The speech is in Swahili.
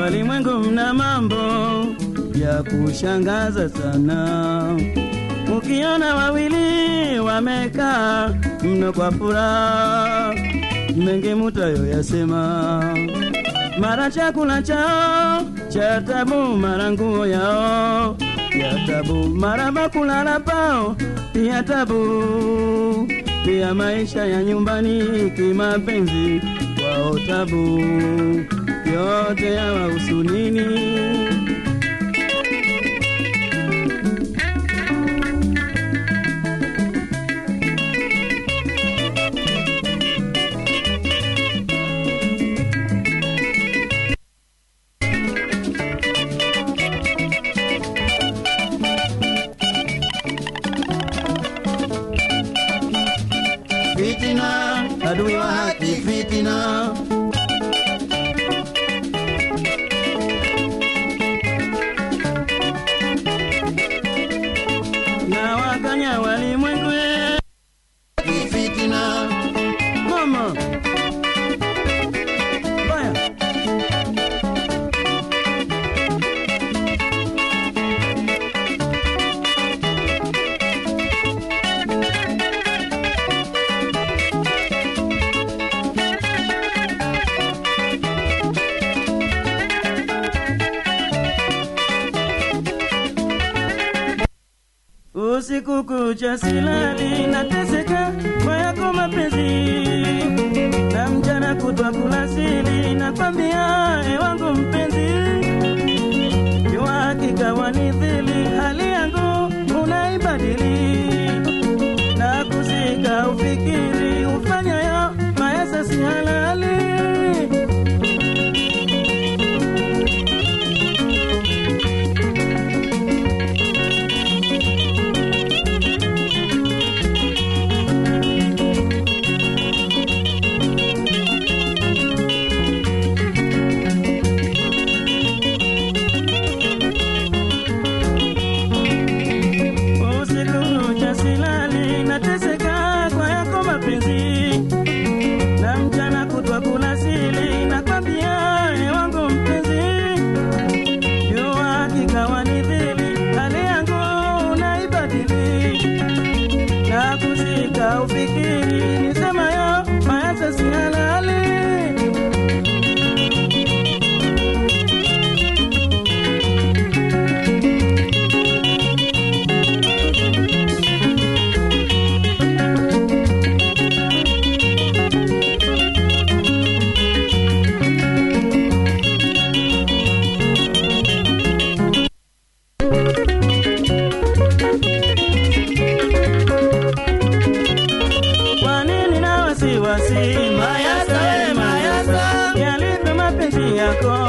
walimwengu mna mambo ya kushangaza sana. Ukiona wawili wamekaa mno kwa furaha, mengi mutayo yasema, mara chakula chao cha tabu, mara nguo yao ya tabu, mara bakulala pao pia tabu, pia maisha ya nyumbani kimapenzi kwao tabu, yote yawahusu nini? Fitina, adui wa haki, fitina. Na wakanya walimwengu eh, fitina. Mama. Baya. Usiku kucha silali nateseka kwa yako mapenzi, na mchana kutwa kula sili nakwambia, e wangu mpenzi, jua hakika wanidhili, hali yangu unaibadili na kuzika ufikiri ufanyayo maesa si halali usiku kucha silali nateseka kwa yako mapenzi na mchana kutwa kula sili nakwambia e wangu mpenzi jua hakika wanidhili hali yangu unaibadili na kuzika ufikiri nisemayo maasa si halali Kwa nini na wasiwasi? Mayasa, we mayasa, yalivyo mapenzi yako